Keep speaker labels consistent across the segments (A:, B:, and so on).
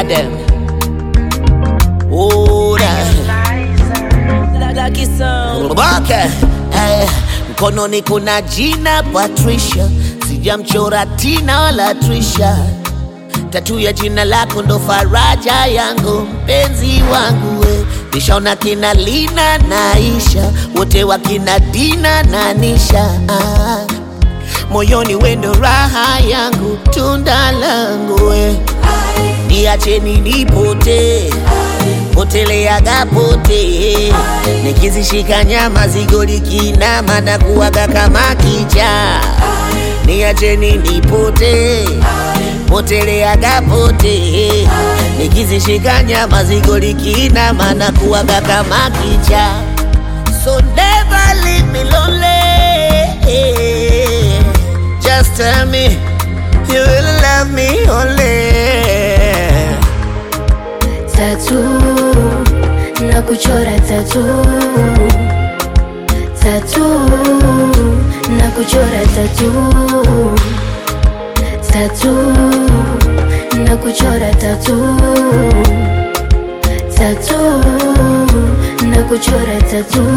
A: them. Ora. Okay. Eh, mkononi kuna jina Patricia, sijamchora Tina wala Trisha. Tatu ya jina lako ndo faraja yangu, mpenzi wangu we. Nishaona kina Lina na Aisha, wote wakina Dina na Nisha. Ah, moyoni wendo raha yangu, tunda langu we. Niacheni nipote poteleaga pote, nikizishika nyama zigo likinama na kuwaga kama kicha. Niacheni nipote poteleaga pote, nikizishika nyama zigo likinama na kuwaga kama kicha. So never leave me lonely. Just tell me you will love me only.
B: tatu na kuchora tatu tatu na kuchora tatu tatu na kuchora tatu tatu na kuchora tatu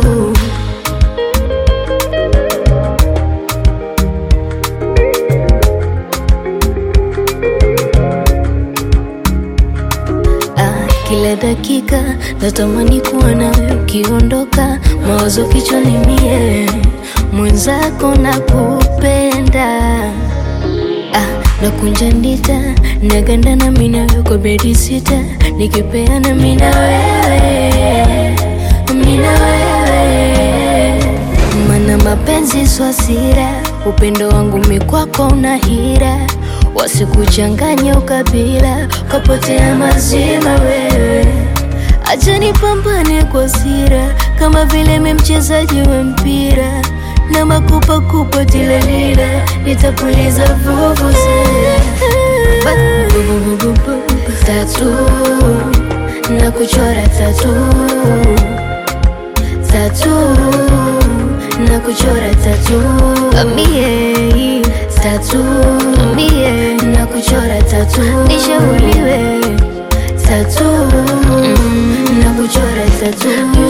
B: Ah, kila dakika natamani kuwa nawe ukiondoka, mawazo kichwani mie mwenzako na kupenda ah, nakunja ndita naganda na mina kwa bedi sita nikipeana mina wewe mina wewe mana mapenzi swasira upendo wangu mikwako una hira wasikuchanganya ukabila kapotea mazima wewe acha nipambane kwa sira kama vile me mchezaji wa mpira na makupakupa tilalila nitapuliza vuvuzela tatu na kuchora tatu tatu na kuchora tatu mie tatu mie na kuchora tatu nishauriwe tatu na kuchora tatu